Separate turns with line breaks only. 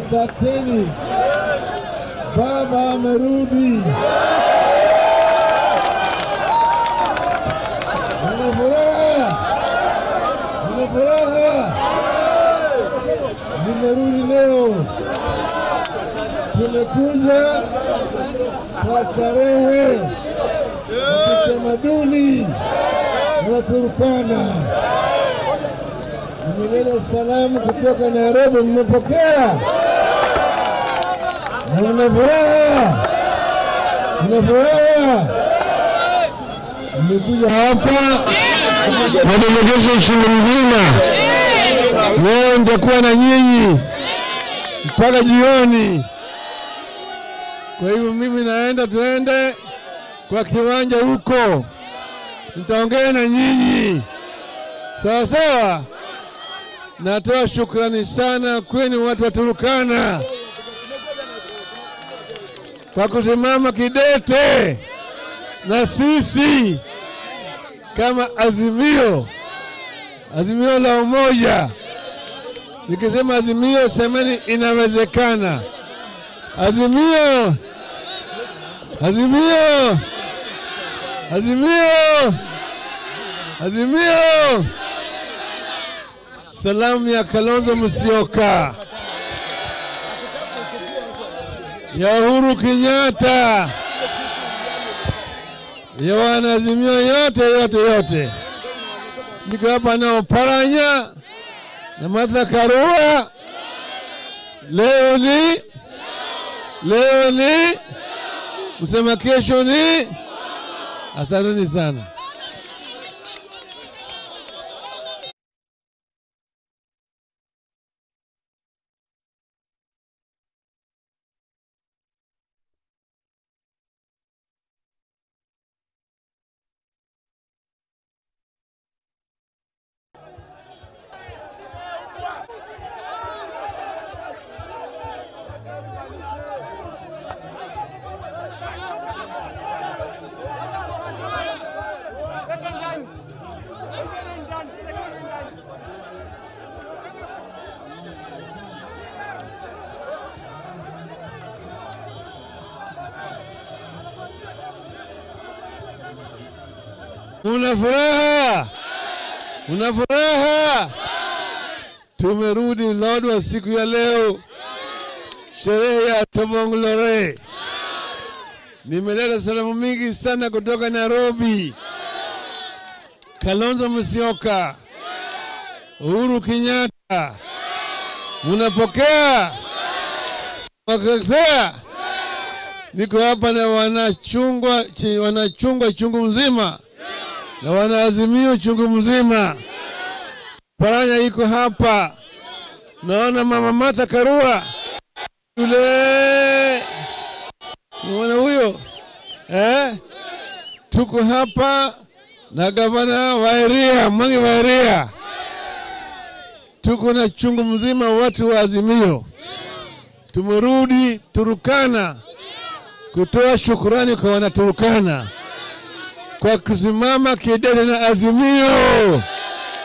Asanteni, baba amerudi. Nina furaha, nina furaha, nimerudi leo. Tumekuja kwa starehe za kitamaduni na Turkana. Nimeleta salamu kutoka Nairobi, mmepokea na mna furaha, mna furaha. Mmekuja hapa madelegation shule mzima, leo nitakuwa na nyinyi mpaka jioni. Kwa hivyo mimi naenda, tuende kwa kiwanja huko, nitaongea na nyinyi sawa sawa. Natoa shukrani sana kwenu watu wa Turukana kwa kusimama kidete na sisi kama Azimio, Azimio la umoja. Nikisema Azimio, semeni inawezekana. Azimio, Azimio, Azimio, Azimio. Salamu ya Kalonzo Musyoka, ya Uhuru Kenyatta, ya wanaazimio yote yote yote. Niko hapa na Oparanya na Martha Karua. Leo ni leo ni msema kesho ni. Asanteni sana. Una furaha? Una furaha? Tumerudi Lodwar siku ya leo, sherehe ya Tobong'lore. Nimeleta salamu mingi sana kutoka Nairobi. Kalonzo Musyoka, Uhuru Kenyatta, munapokea? Wakapea? Niko hapa na wanachungwa, chi- wanachungwa chungu mzima na wanaazimio chungu mzima. Paranya iko hapa, naona mama Martha Karua yule, unaona huyo eh? Tuko hapa na gavana Wairia, Mwangi Wairia, tuko na chungu mzima watu wa Azimio. Tumerudi Turukana kutoa shukurani kwa Wanaturukana kwa kusimama kidete na Azimio.